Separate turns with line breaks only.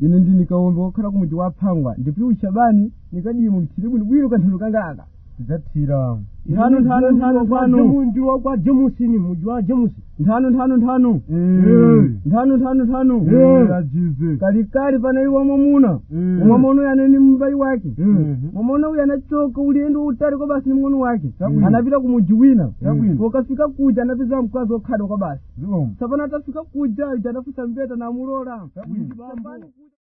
ine ndi nikawombe wokhala ku muji wa phangwa ndipiwu shabani nikadiye mu mthiri bwinobwino kanthano kangaka
tidzathira
nthano nthano nthano nthano
ndi wakwa jemusi ni muji wa jemusi
nthano nthano nthano
Eh.
nthano nthano nthano
ajize
kalikali panali wamwamuna
Eh.
wamwamuna uyu anali ni mbai wake
Mhm.
mwamuna uyu anachoka ulendo utali kwa basi ni mng'ono wake
Chabwino.
anapita ku muji wina
Chabwino.
pokafika kuja anapeza mkazi wokhadwa kwa basi
zikomo
sapana atafika kuja ija anafusa mbeta namulola
Chabwino.
Shambani kuja-